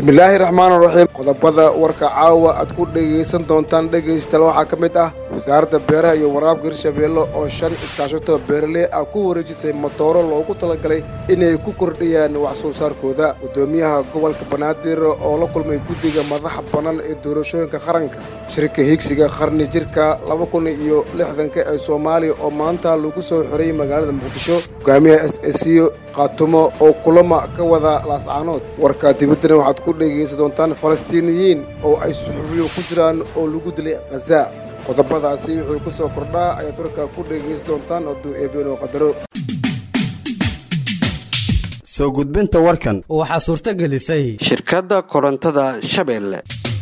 bismillaahi raxmaan raxiim qodobada warka caawa aad ku dhegaysan doontaan dhegaystayaal waxaa ka mid ah wasaaradda beeraha iyo waraabka hirshabeelle oo shan iskaashato beeraley ah ku wareejisay matooro loogu talagalay inay ku kordhiyaan wax soo saarkooda guddoomiyaha gobolka banaadir oo la kulmay guddiga madaxa bannaan ee doorashooyinka qaranka shirka higsiga qarni jirka laba kun iyo lixdanka ee soomaaliya oo maanta lagu soo xoreeyey magaalada muqdisho hogaamiyaha s s qaatumo oo kulama ka wada laascaanood warka dibaddana waxaad ku dhegaysan doontaan falastiiniyiin oo ay suxufiyo ku jiraan oo lagu dilay khaza qodobadaasi wuxuu ku soo kordhaa ayaad warkaa ku dhegaysan doontaan hadduu eebeenoo qadaro soo gudbinta warkan waxaa suurto gelisay shirkadda korontada shabeelle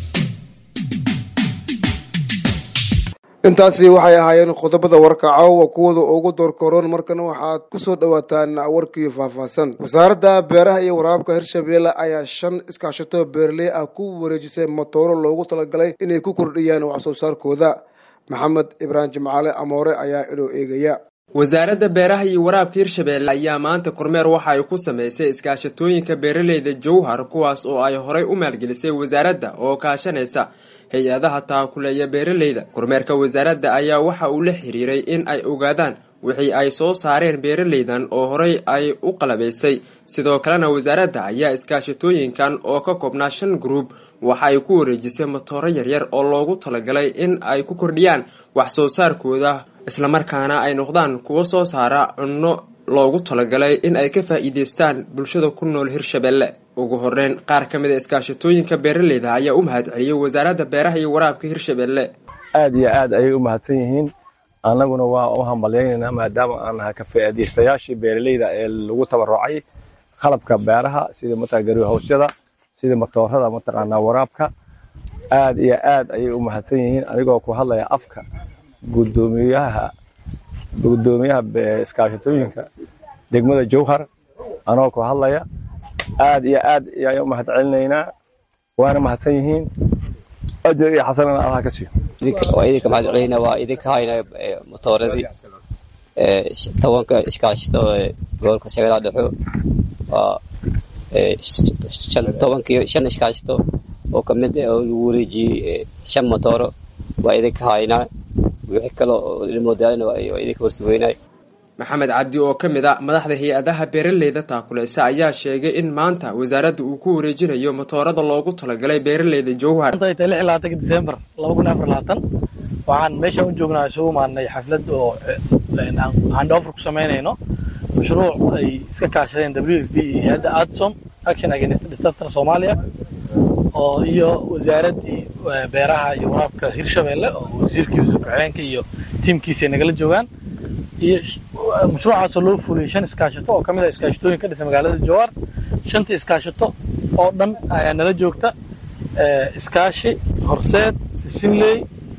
intaasi waxay ahaayeen qodobada warka caawa kuwada ugu doorkoroon markana waxaad ku soo dhowaataan warkii faahfaahsan wasaaradda beeraha iyo waraabka hirshabeelle ayaa shan iskaashato beeraley ah ku wareejisay matooro loogu talagalay inay ku kordhiyaan wax soo saarkooda maxamed ibraahim jimcaale amoore ayaa inoo eegaya wasaaradda beeraha iyo waraabka hirshabeelle ayaa maanta kormeer waxa ay ku samaysay iskaashatooyinka beeraleyda jowhar kuwaas oo ay horay u maalgelisay wasaaradda oo kaashanaysa hay-adaha taakuleeya beeraleyda kormeerka wasaaradda ayaa waxa uu la xiriiray in ay ogaadaan wixii ay soo saareen beeraleydan oo horey ay u qalabaysay sidoo kalena wasaaradda ayaa iskaashatooyinkan oo ka koobnaa shan gruub waxa ay ku wareejisay matooro yaryar oo loogu talagalay in ay ku kordhiyaan wax soo saarkooda islamarkaana ay noqdaan kuwo soo saara cunno loogu talagalay in ay ka faa'iideystaan bulshada ku nool hirshabeelle ugu horeyn qaar ka mid a iskaashatooyinka beeraleyda ayaa u mahad celiyey wasaaradda beeraha iyo waraabka hirshabeelle aad iyo aad ayay u mahadsan yihiin annaguna waa u hambalyaynaynaa maadaama aan nahay ka faa'iidaystayaashii beeraleyda ee lagu tabarucay qalabka beeraha sida mataqaa garihowsyada sida matoorada mataqaanaa waraabka aad iyo aad ayay u mahadsan yihiin anigoo ku hadlaya afka gudoomiyaha gudoomiyaha iskaashatooyinka degmada jowhar anoo ku hadlaya aad iyo aad ayaan u mahad celinaynaa waana mahadsan yihiin ajar iyo xasanana allah ka siiyo waa idinka mahad celinayna waa idinka hayna motooradii tobanka iskaashito gobolka shabeellaha dhexo waa tobankiyo shan iskaashito oo kamid ah oo lagu wareejiyey shan motooro waa idinka haynaa wixii kale oo ilmoodaalina waa idinka horsugeynay maxamed cabdi oo ka mid a madaxda hay-adaha beeraleyda taakuleysa ayaa sheegay in maanta wasaaradda uu ku wareejinayo matoorada loogu talagalay beeraleyda jowhar disembar waxaan meeshaan u joognaa isugu imaanay xaflad oo handoffer ku samaynayno mashruuc ay iska kaashadeen w f b iyo hay-adda adsom action against disaster soomaaliya oo iyo wasaaraddii beeraha iyo waraabka hirshabeelle oo wasiirkii wasiir ku-xigeenka iyo tiimkiisa ay nagala joogaan iyo mashruucaasoo loo fuliyey shan iskaashato oo ka mid ah iskaashatooyin ka dhisa magaalada jowhar shantii iskaashato oo dhan ayaa nala joogta iskaashi horseed sisinley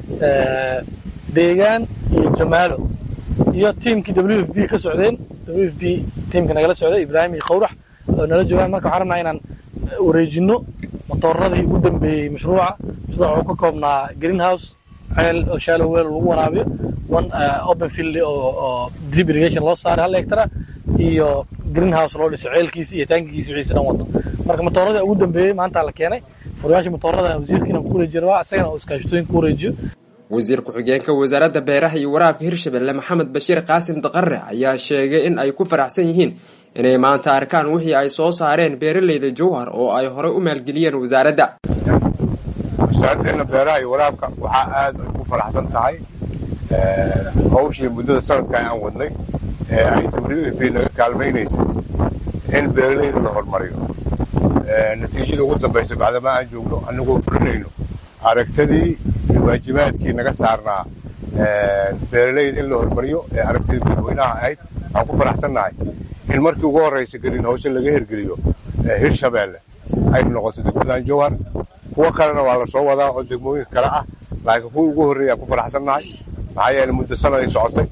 deegaan iyo jamaalo iyo tiimkii w f b ka socdeen w f b tiimka nagala socday ibraahim iyo khawrax oo nala joogaan marka waxaan rabnaa inaan wareejinno matooradii ugu dambeeyey mashruuca mashruuca wuxuu ka koobnaa greenhouse ceel oo shallow well lagu waraabiyo one open field oo drip irrigation loo saaray hal hectara iyo greenhouse loo dhiso ceelkiisa iyo taankigiisa wixiisa dhan wato marka matooradii ugu dambeeyey maanta la keenay furayaasha matoorada wasiirkiina ku wareejiyo rabaa isagana oo iskaashatooyin ku wareejiyo wasiir ku-xigeenka wasaaradda beeraha iyo waraabka hirshabeelle maxamed bashiir qaasim daqare ayaa sheegay in ay ku faraxsan yihiin inay maanta arkaan wixii ay soo saareen beeraleyda jowhar oo ay horey u maalgeliyeen wasaaradda wasaaraddeena beeraha iyo waraabka waxaa aad ay ku faraxsan tahay hawshii muddada sanadka aan wadnay ee ay w f b naga kaalmaynaysa in beeraleyda la hormariyo natiijada ugu dambaysa bacdama aan joogno annagoo fulinayno aragtadii iyo waajibaadkii naga saarnaa beeraleyda in la hormariyo ee aragtidii madaxweynaha ahayd waxaan ku faraxsannahay in markii ugu horraysa gelin hawse laga hirgeliyo hirshabeelle ay noqoto degmadan jowhar kuwo kalena waa la soo wadaa oo degmooyinka kale ah laakiin kuwa ugu horreeya aan ku faraxsannahay maxaa yeele muddo sanad ay socotay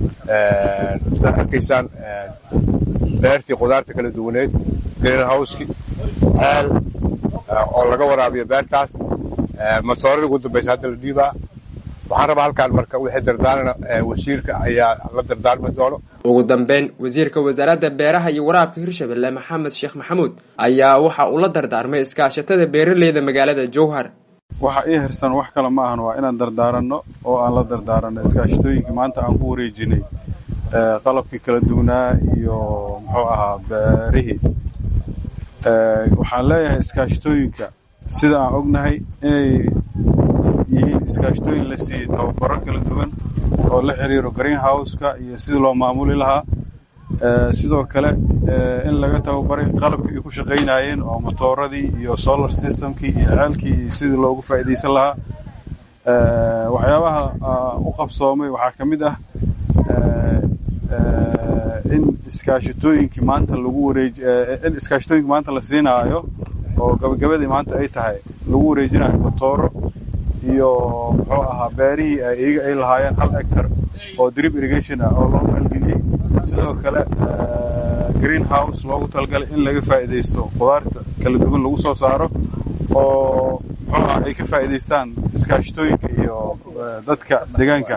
saad arkaysaan beertii qudaarta kala duwaneed green howski ceel oo laga waraabiyo beertaas matooradii ugu dambaysa hadda la dhiibaa waxaan rabaa halkaan marka wixii dardaarana wasiirka ayaa la dardaarmi doono ugu dambeyn wasiirka wasaaradda beeraha iyo waraabka hirshabelle maxamed sheekh maxamuud ayaa waxa uu la dardaarmay iskaashatada beeraleyda magaalada jowhar waxa ii hirsan wax kale ma ahan waa inaan dardaaranno oo aan la dardaaranno iskaashatooyinkii maanta aan ku wareejinay qalabkii kala duwanaa iyo muxuu ahaa beerihii waxaan leeyahay iskaashatooyinka sida aan ognahay inay yihiin iskaashatooyin la siiyey tababaro kala duwan oo la xiriiro greenhouse-ka iyo sidii loo maamuli lahaa sidoo kale in laga tababaray qalabkii ay ku shaqaynayeen oo motooradii iyo solar systemkii iyo ceelkii iyo sidii loogu faa'iidaysan lahaa waxyaabaha u qabsoomay waxaa ka mid ah in iskaashatooyinkii maanta lagu wareej in iskaashatooyinkii maanta la siinaayo oo gabagabadii maanta ay tahay lagu wareejinayo motooro iyo muxuu ahaa beerihii iyaga ay lahaayeen hal hectar oo drip irrigation ah oo loo maalgeliyey sidoo kale green house loogu talagalay in laga faa'iidaysto khudaarta kala duwan lagu soo saaro oo muxuu ah ay ka faa'iidaystaan iskaashatooyinka iyo dadka deegaanka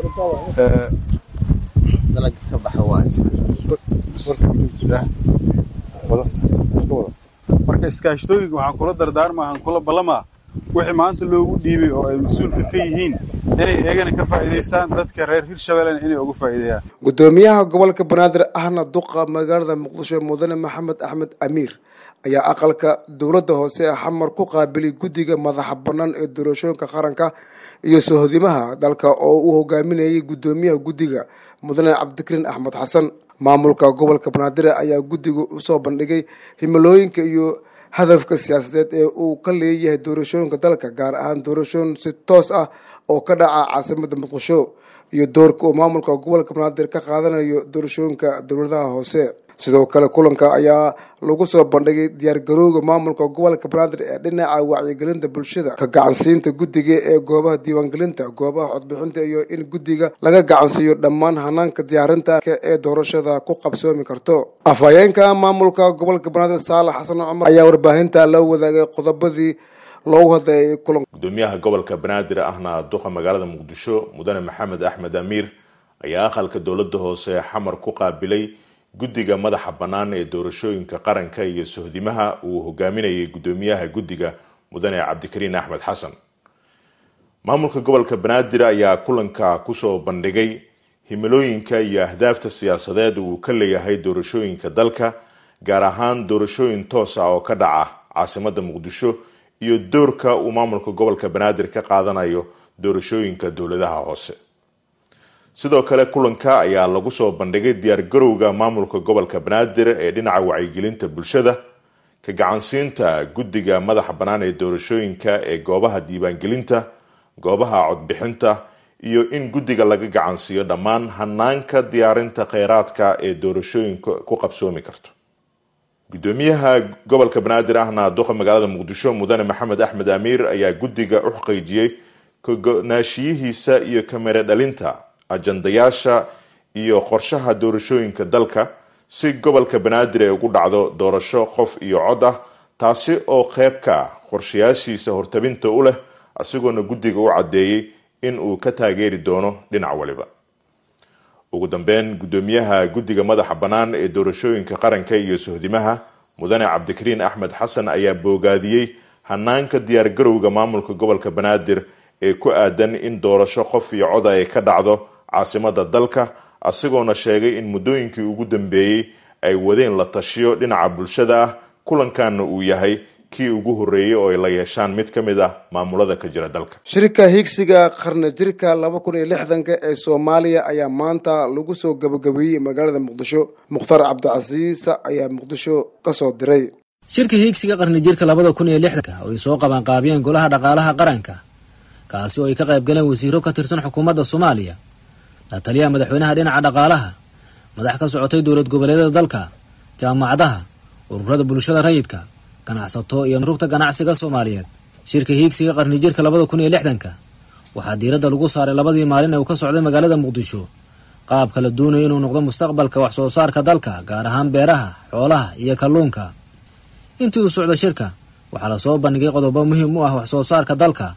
marka iskaashatooyinka waxaan kula dardaarma waxaan kula ballamaa wixii maanta loogu dhiibay oo ay mas-uulka ka yihiin inay eegana ka faa'iidaystaan dadka reer hirshabellena inay uga faa'iideeyaan gudoomiyaha gobolka banaadir ahna duqa magaalada muqdisho mudane maxamed axmed amiir ayaa aqalka dowladda hoose ee xamar ku qaabilay guddiga madaxa bannaan ee doorashooyinka qaranka iyo sohodimaha dalka oo uu hogaaminayay guddoomiyaha guddiga mudane cabdikariin axmed xasan maamulka gobolka banaadir ayaa guddiga usoo bandhigay himilooyinka iyo hadafka siyaasadeed ee uu ka leeyahay doorashooyinka dalka gaar ahaan doorashooyin si toos ah oo ka dhaca caasimada muqdisho iyo doorka uu maamulka gobolka banaadir ka qaadanayo doorashooyinka dowladaha hoose sidoo kale kulanka ayaa lagu soo bandhigay diyaargarowga maamulka gobolka banaadir ee dhinaca wacyigelinta bulshada ka gacansiinta guddiga ee goobaha diiwaangelinta goobaha codbixinta iyo in guddiga laga gacansiiyo dhammaan hanaanka diyaarinta ee doorashada ku qabsoomi karto afhayeenka maamulka gobolka banaadir saalax xasan cumar ayaa warbaahinta la wadaagay qodobadii loogu hadlayay kulan gudoomiyaha gobolka banaadir ahna duqa magaalada muqdisho mudane maxamed axmed amiir ayaa aqalka dowladda hoose ee xamar ku qaabilay guddiga madaxa bannaan ee doorashooyinka qaranka iyo sohdimaha uu hogaaminayay guddoomiyaha guddiga mudane cabdikariin axmed xasan maamulka gobolka banaadir ayaa kulanka kusoo bandhigay himilooyinka iyo ahdaafta siyaasadeed uu ka leeyahay doorashooyinka dalka gaar ahaan doorashooyin toos ah oo ka dhaca caasimada muqdisho iyo doorka uu maamulka gobolka banaadir ka qaadanayo doorashooyinka dowladaha hoose sidoo kale kulanka ayaa lagu soo bandhigay diyaargarowga maamulka gobolka banaadir ee dhinaca wacyigelinta bulshada ka gacansiinta guddiga madaxa bannaan ee doorashooyinka ee goobaha diiwaangelinta goobaha codbixinta iyo in guddiga laga gacansiiyo dhammaan hanaanka diyaarinta kheyraadka ee doorashooyinka ku qabsoomi karto gudoomiyaha gobolka banaadir ahna duqa magaalada muqdisho mudane maxamed axmed amiir ayaa guddiga u xaqiijiyey kago-naashiyihiisa iyo kamera dhalinta ajandayaasha iyo qorshaha doorashooyinka dalka si gobolka banaadir ay ugu dhacdo doorasho qof iyo cod ah taasi oo qeyb ka ah qorshayaashiisa hortabinta u leh isagoona guddiga u caddeeyey in uu ka taageeri doono dhinac waliba ugu dambeyn guddoomiyaha guddiga madaxa bannaan ee doorashooyinka qaranka iyo sohdimaha mudane cabdikariin axmed xasan ayaa boogaadiyey hanaanka diyaargarowga maamulka gobolka banaadir ee ku aadan in doorasho qof iyo coda ay ka dhacdo caasimada dalka isagoona sheegay in muddooyinkii ugu dambeeyey ay wadeen la tashiyo dhinaca bulshada ah kulankaana uu yahay kii ugu horreeyey oo ay la yeeshaan mid ka mid ah maamulada ka jira dalka shirka higsiga qarni jirka laba kun iyo lixdanka ee soomaaliya ayaa maanta lagu soo gabagabeeyey magaalada muqdisho mukhtar cabdicasiis ayaa muqdisho kasoo diray shirka hiigsiga qarni jirka labada kun iyo lixdanka oo ay soo qabanqaabiyeen golaha dhaqaalaha qaranka kaasi oo ay ka qayb galeen wasiiro ka tirsan xukuumadda soomaaliya la taliyaha madaxweynaha dhinaca dhaqaalaha madax ka socotay dowlad goboleedyada dalka jaamacadaha ururada bulshada rayidka ganacsato iyo rugta ganacsiga soomaaliyeed shirka hiigsiga qarni jirka labada kun iyo lixdanka waxaa diiradda lagu saaray labadii maalin ee uu ka socday magaalada muqdisho qaabka la doonayo inuu noqdo mustaqbalka wax soo saarka dalka gaar ahaan beeraha xoolaha iyo kalluunka intii uu socdo shirka waxaa lasoo bandhigay qodobo muhiim u ah wax soo saarka dalka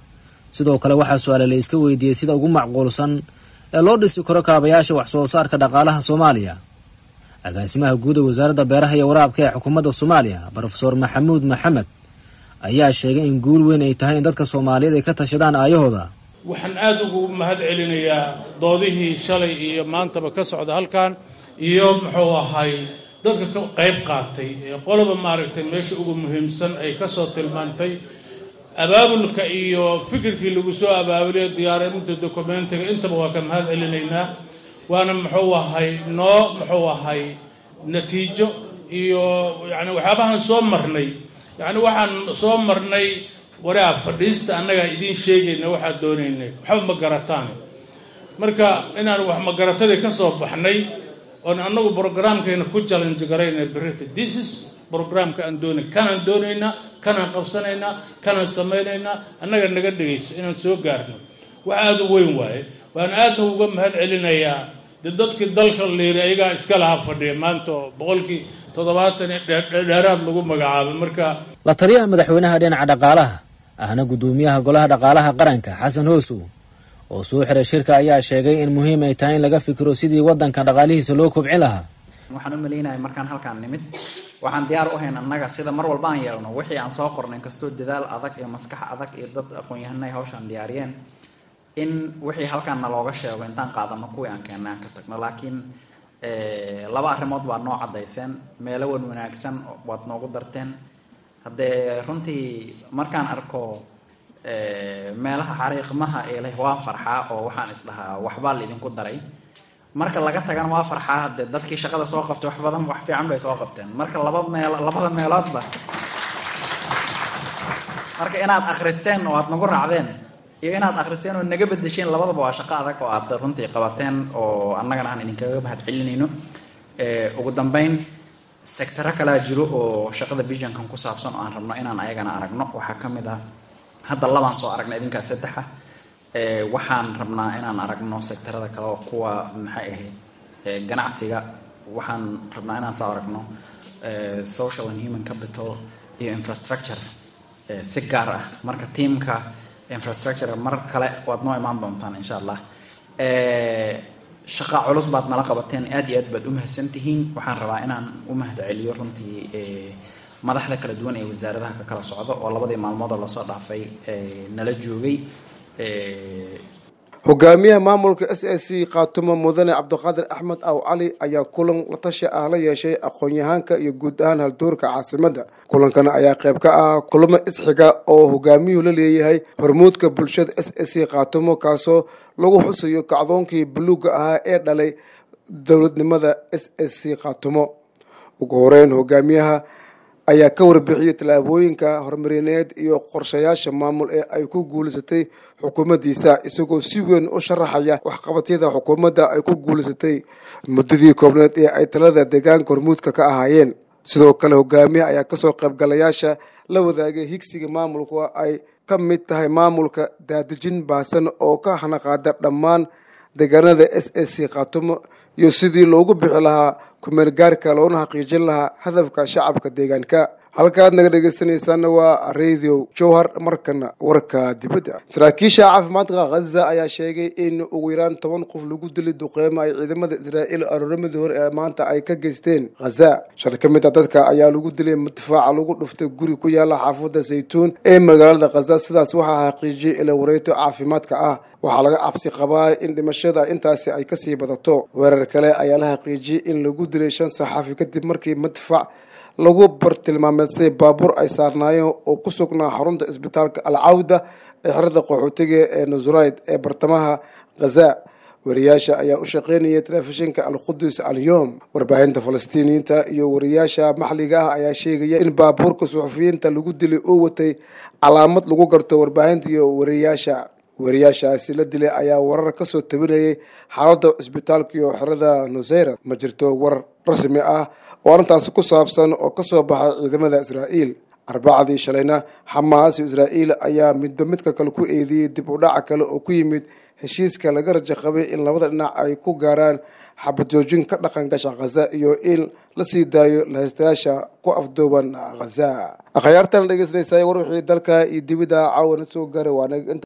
sidoo kale waxaa su-aale la iska weydiiyey sida ugu macquulsan ee loo dhisi karo kaabayaasha wax soo saarka dhaqaalaha soomaaliya agaasimaha guud ee wasaaradda beeraha iyo waraabka ee xukuumadda soomaaliya brofeor maxamuud maxamed ayaa sheegay in guul weyn ay tahay in dadka soomaaliyeed ay ka tashadaan aayahooda waxaan aada ugu mahad celinayaa doodihii shalay iyo maantaba ka socda halkan iyo muxuu ahay dadka ka qayb qaatay ee qoloba maaragtay meesha ugu muhiimsan ay kasoo tilmaantay abaabulka iyo fikirkii lagu soo abaabulay diyaarinta dokumentiga intaba waa ka mahad celinaynaa waana muxuu ahay noo muxuu ahay natiijo iyo yani waxyaabahan soo marnay yani waxaan soo marnay waraa fadhiista annagaa idiin sheegayna waxaad doonaynay waxba ma garataan marka inaan wax magaratadii ka soo baxnay oon annagu brograamkeena ku challenge garayna berita this is brograamka aan doonay kanaan doonaynaa kanaan qabsanaynaa kanaan samaynaynaa annaga naga dhegayso inaan soo gaarno wax aada u weyn waaye waan aadna uga mahad celinayaa dee dadkii dalka liiri ayagaa iska lahaa fadhiya maanta oo boqolkii toddobaatan dheeraad lagu magacaabay marka la taliyaha madaxweynaha dhinaca dhaqaalaha ahna guddoomiyaha golaha dhaqaalaha qaranka xasan hoosow oo soo xiray shirka ayaa sheegay in muhiim ay tahay in laga fikiro sidii waddanka dhaqaalihiisa loo kobcin lahaa waxaan u malaynaya markaan halkaan nimid waxaan diyaar u hayn annaga sida mar walba aan yeelno wixii aan soo qornay inkastoo dadaal adag iyo maskax adag iyo dad aqoon-yahanay hawshaan diyaariyeen in wixii halkaanna looga sheego intaan qaadano kuwii aan keennay aan ka tagno laakiin laba arrimood baad noo caddayseen meelo wan wanaagsan waad noogu darteen haddee runtii markaan arko meelaha xariiqmaha ee leh waan farxaa oo waxaan isdhahaa waxbaa laidinku daray marka laga tagana waa farxaa haddee dadkii shaqada soo qabtay wax badan wax fiican bay soo qabteen marka laba meel labada meeloodba marka inaad akriseen oo aad nagu raacdeen iyo inaad akriseen oo naga bedesheen labadaba waa shaqo adag oo aad runtii qabateen oo annagana aan idinkaga mahad celinayno ugu dambeyn sectaro kalaa jiro oo shaqada visionkan ku saabsan oo aan rabno inaan ayagana aragno waxaa ka mid ah hadda labaan soo aragnay idinkaa saddexa waxaan rabnaa inaan aragno sectarada kale oo kuwa maxay ahayd ganacsiga waxaan rabnaa inaan soo aragno social and human capital iyo infrastructure si gaar ah marka tiamka infrastructure mar kale waad noo imaan doontaan insha allah shaqa culus baad nala qabateen aad iyo aad baad u mahadsan tihiin waxaan rabaa inaan u mahad celiyo runtii madaxda kala duwan ee wasaaradaha ka kala socdo oo labadii maalmood oo lasoo dhaafay nala joogay hogaamiyaha maamulka s a c khaatumo mudane cabdiqaadir axmed aw cali ayaa kulan la tashi ah la yeeshay aqoon-yahaanka iyo guud ahaan haldoorka caasimadda kulankan ayaa qayb ka ah kulamo isxiga oo hogaamiyuhu la leeyahay hormuudka bulshada s a c khaatumo kaasoo lagu xusayo kacdoonkii buluugga ahaa ee dhalay dowladnimada s a c khaatumo ugu horeyn hogaamiyaha ayaa ka warbixiyey tallaabooyinka horumarineed iyo qorshayaasha maamul ee ay ku guulaysatay xukuumaddiisa isagoo si weyn u sharaxaya waxqabadyada xukuumadda ay ku guulaysatay muddadii koobneed ee ay talada deegaanka hormuudka ka ahaayeen sidoo kale hogaamiyaha ayaa kasoo qaybgalayaasha la wadaagay higsiga maamulka ay ka mid tahay maamulka daadejin baasan oo ka hanaqaada dhammaan deegaanada s a c khaatumo iyo sidii loogu bixi lahaa kumeelgaarka loona xaqiijin lahaa hadafka shacabka deegaanka halkaad naga dhegeysanaysaana waa radio jowhar markana warka dibadda saraakiisha caafimaadka khaza ayaa sheegay in ugu yaraan toban qof lagu dilay duqeymo ay ciidamada israa'iil aroorimadii hore ee maanta ay ka geysteen khaza shal ka mid a dadka ayaa lagu dilay madfaaca lagu dhuftay guri ku yaala xaafadda saytuun ee magaalada khaza sidaas waxaa xaqiijiyay ila wareegto caafimaadka ah waxaa laga cabsi qabaa in dhimashada intaasi ay kasii badato weerar kale ayaa la xaqiijiyey in lagu dilay shan saxaafi kadib markii madfac lagu bartilmaameedsay baabuur ay saarnaayeen oo ku sugnaa xarunta isbitaalka al cawda ee xerada qaxootiga ee nusrayd ee bartamaha khaza wariyaasha ayaa u shaqeynayay telefishinka al qudus al yom warbaahinta falastiiniyiinta iyo wariyaasha maxliga ah ayaa sheegaya in baabuurka suxufiyiinta lagu dilay oo watay calaamad lagu garto warbaahinta iyo wariyaasha wariyaashaasi la dilay ayaa warar kasoo tabinayay xaaladda isbitaalka iyo xerada nusayra ma jirto warar rasmi ah oo arrintaasi ku saabsan oo kasoo baxay ciidamada israa'iil arbacadii shalayna xamaas iyo israa'iil ayaa midba midka kale ku eedeeyey dib u dhaca kale oo ku yimid heshiiska laga rajo qabay in labada dhinac ay ku gaaraan xabadjoojin ka dhaqan gasha khaza iyo in la sii daayo lahaystayaasha ku afdooban khaza akhyaartan dhegeysanaysa war wixii dalka iyo dibida caawana soo gaaray waa